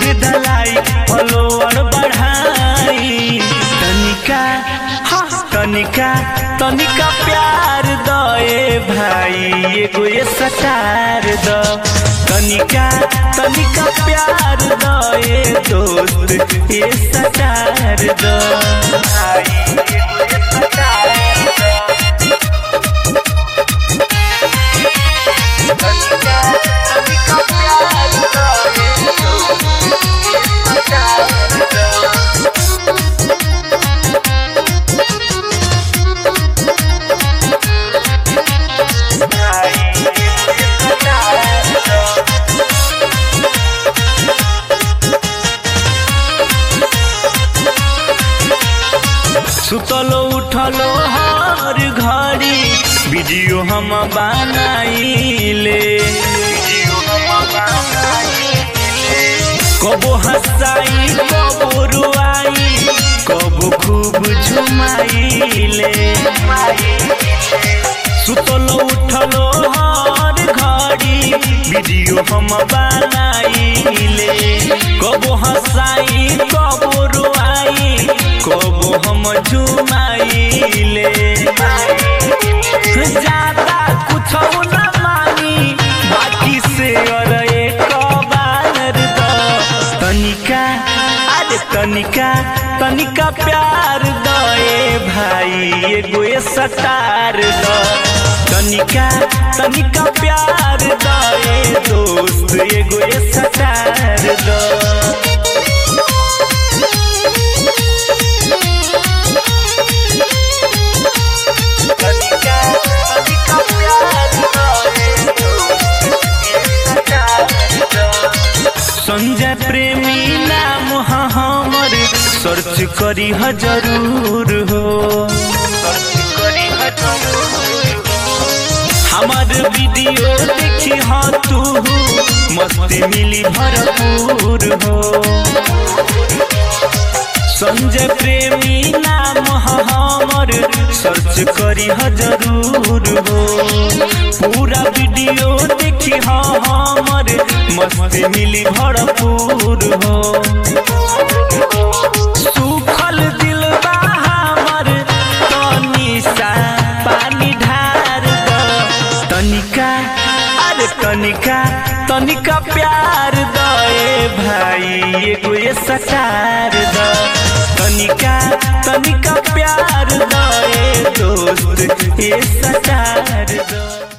दलाई फॉलोअर बढ़ाई तनिका हाँ, तनिका तनिका प्यार दए भाई एगो ये सटार द तनिका तनिका प्यार दए दोस्त ये सटार द भाई एगो ये सटार द तनिका तनिका प्यार दए दोस्त ये सटार द सुतलो उठलो हर घड़ी वीडियो हम बनाइले कबो हंसाई कबो रुआई कबो खूब झुमाइले सुतलो उठलो हर घड़ी वीडियो हम बनाइले कबो हंसाई कबो रुआई कबो हम झुमाइले ज्यादा कुछ न मानी बाकी से और एक बार द तनिका अरे तनिका तनिका प्यार दए भाई एगो ये सटार द तनिका तनिका प्यार दए दोस्त एगो ये सटार द तनिका तनिका प्यार संजय प्रेमी नाम ह हमर सर्च करी ह जरूर हो हमार वीडियो देखी ह तू मस्ती मिली भरपूर हो संजय प्रेमी नाम ह हमर सर्च करी ह जरूर हो पूरा वीडियो देखी ह हमर मस्ती मिली भरपूर हो सुखल दिल बा हमर तनी सा पानी ढार द तनिका अरे तनिका तनिका प्यार दए भाई एगो ये सटार द तनिका तनिका प्यार दए दोस्त ये सटार द